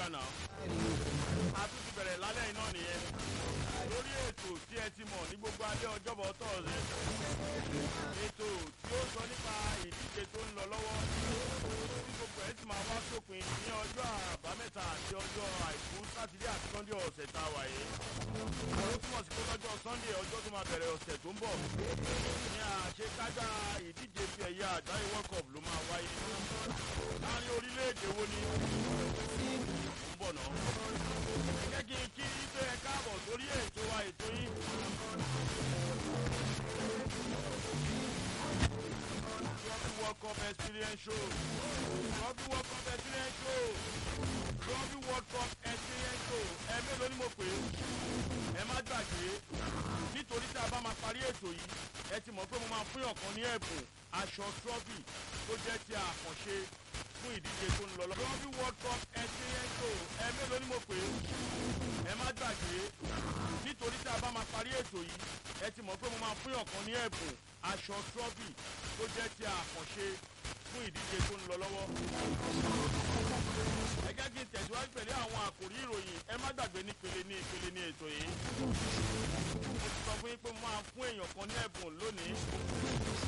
náà a tún ti bẹ̀rẹ̀ lálẹ́ iná nìyẹn lórí ètò tí ẹ ti mọ̀ ní gbogbo alẹ́ ọjọ́bọ̀ tọ̀ọ̀sẹ̀ ètò tí ó sọ nípa ìdíje tó ń lọ lọ́wọ́ tí gbogbo ẹ̀ sì máa wá sópin ní ọjọ́ àbámẹ́ta àti ọjọ́ àìkú sátidé àti sọ́ndé ọ̀sẹ̀ tá a wà yìí ó túmọ̀ sí pé lọ́jọ́ sọ́ndé ọjọ́ tó máa bẹ̀rẹ̀ ọ̀sẹ̀ tó ń bọ̀ ní àṣekágbá ìdíje fi ẹ̀yà àgbáyé world cup ló máa wáyé láàrin orílẹ̀-èdè wo ni ó ń bọ̀ náà ẹ jẹ́ kí n kí pé ẹ káàbọ̀ sórí ètò wa ètò yín. Trophy World Cup Experience Show Trophy World Cup Experience Show Trophy World Cup Experience Show ẹ mélòó ni mo pè é ẹ má gbàgbé nítorí tí a bá máa parí ètò yìí ẹ ti mọ̀ pé mo máa fún ọ̀kan ní ẹ̀bùn aṣọ trophy tó jẹ́ ti àkànṣe fún ìdíje tó ń lọ lọ. Trophy World Cup Experience Show ẹ mélòó ni mo pè é ẹ má gbàgbé nítorí tí a bá máa parí ètò yìí ẹ ti mọ̀ pé mo máa fún ọ̀kan ní ẹ̀bùn aṣọ trophy tó jẹ́ ti àkànṣe fún ìdíje tó ń lọ lọ́wọ́. ẹ jẹ́ kí n tẹ̀síwájú pẹ̀lú àwọn àkòrí ìròyìn ẹ má gbàgbé nípele ní ìpele ní ètò yìí. mo ti sọ fún yín pé mo máa fún èèyàn kan ní ẹ̀bùn lónìí